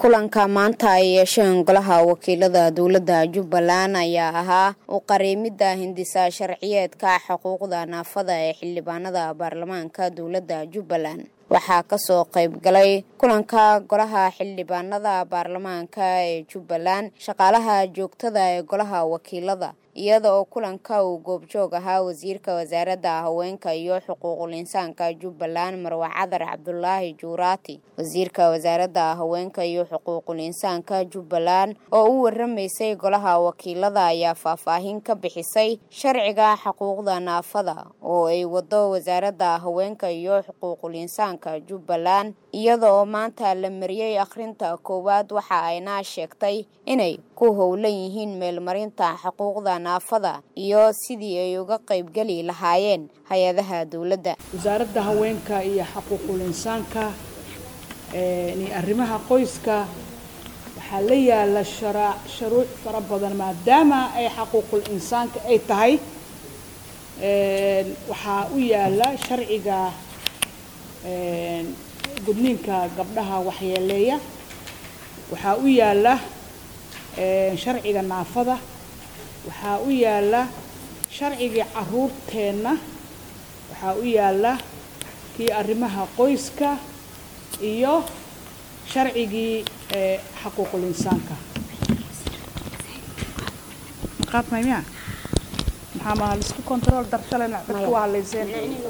kulanka maanta ay yeesheen golaha wakiilada dowladda jubbaland ayaa ahaa u qariimidda hindisa sharciyeedka xuquuqda naafada ee xildhibaanada baarlamaanka dowladda jubbaland waxaa kasoo qayb galay kulanka golaha xildhibaanada baarlamaanka ee jubbaland shaqaalaha joogtada ee golaha wakiilada iyada oo kulanka uu goobjoog ahaa wasiirka wasaaradda haweenka iyo xuquuqul insaanka jubbaland marwe cadar cabdulaahi juuraati wasiirka wasaaradda haweenka iyo xuquuqul insaanka jubbaland oo u waramaysay golaha wakiilada ayaa faahfaahin ka bixisay sharciga xuquuqda naafada oo ay wado wasaaradda haweenka iyo xuquuqul insaanka jubbaland iyada oo maanta la mariyey akhrinta koowaad waxa ayna sheegtay inay ku howlan yihiin meelmarinta xuquuqda naafada iyo sidii ay uga qaybgeli lahaayeen hay-adaha dowladda wasaaradda haweenka iyo xuquuqul insaanka iyo arrimaha qoyska waxaa la yaala shara shuruuc fara badan maadaama ay xuquuqul insaanka ay tahay waxaa u yaala sharciga gudniinka gabdhaha waxyeeleeya waxaa u yaala sharciga naafada waxaa u yaala sharcigii caruurteenna waxaa u yaala kii arrimaha qoyska iyo sharcigii xaquuqul insaanka qaadmaymiya maxaa ma lisku control darshalena dadku waa halayseen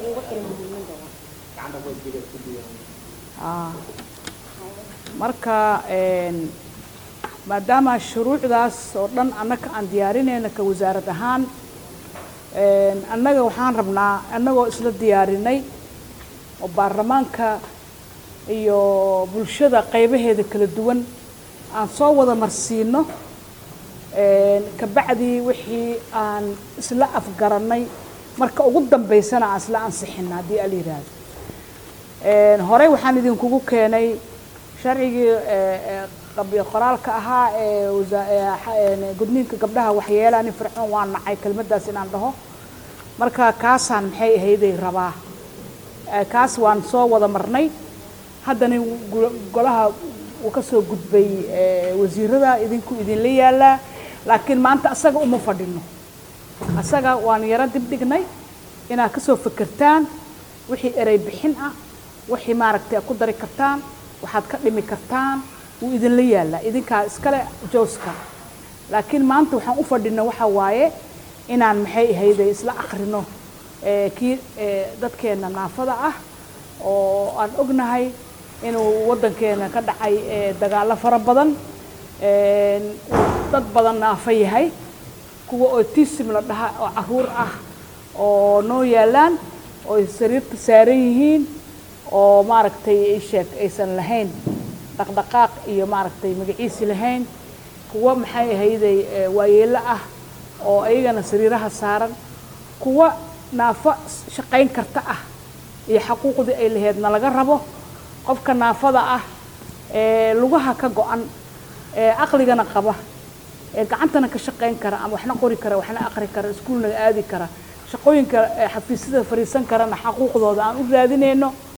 marka maadaama shuruucdaas oo dhan annaga aan diyaarinayna ka wasaarad ahaan annaga waxaan rabnaa annagoo isla diyaarinay oo baarlamaanka iyo bulshada qaybaheeda kala duwan aan soo wada marsiino kabacdii wixii aan isla afgarannay marka ugu dambaysana aan isla ansixina haddii ala yidhaahdo horey waxaan idinkugu keenay sharcigii qoraalka ahaa ee gudniinka gabdhaha waxyeelaa nin fircoon waa nacay kelmaddaas inaan dhaho marka kaasaan maxay ahayday rabaa kaas waan soo wada marnay haddana golaha uu ka soo gudbay wasiirada idinku idinla yaalaa laakiin maanta asaga uma fadhino asaga waan yaro dib dhignay inaad kasoo fekertaan wixii erey bixin ah wixii maaragtay ad ku dari kartaan waxaad ka dhimi kartaan wuu idinla yaallaa idinkaa iskale jooska laakiin maanta waxaan u fadhino waxa waaye inaan maxay ahayday isla akrino kii dadkeena naafada ah oo aan ognahay inuu waddankeena ka dhacay dagaallo fara badan dad badan naafo yahay kuwa otism la dhaha oo caruur ah oo noo yaallaan oo sariirta saaran yihiin oo maaragtay sheeg aysan lahayn dhaqdhaqaaq iyo maaragtay magaciisi lahayn kuwa maxay ahayday waayeelo ah oo ayagana sariiraha saaran kuwa naafo shaqayn karta ah iyo xaquuqdii ay laheedna laga rabo qofka naafada ah ee lugaha ka go-an ee aqligana qaba ee gacantana ka shaqayn kara ama waxna qori kara waxna aqri kara iskuulna aadi kara shaqooyinka xafiisyada fariisan karana xaquuqdooda aan u raadinayno